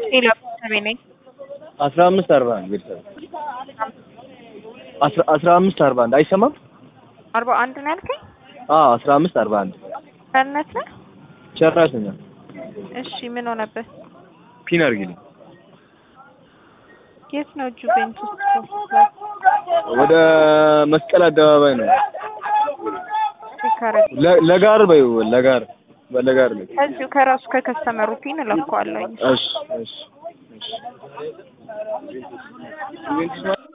ሌላ ቤተሰቤ ነኝ። አስራ አምስት አርባ አንድ ቤተሰብ አስራ አስራ አምስት አርባ አንድ አይሰማም? አርባ አንድ ነው ያልከኝ? አዎ አስራ አምስት አርባ አንድ ቸርነት ነህ? ጨራሽ ነኝ። እሺ ምን ሆነበት? ፒን አድርጊልኝ። የት ነው ጁቬንቱስ? ወደ መስቀል አደባባይ ነው። ሲካረድ ለ- ለጋር በይው ለጋር በለጋር ላይ ከዚሁ ከራሱ ከከስተመሩ ፒን እለካዋለሁኝ። እሺ እሺ እሺ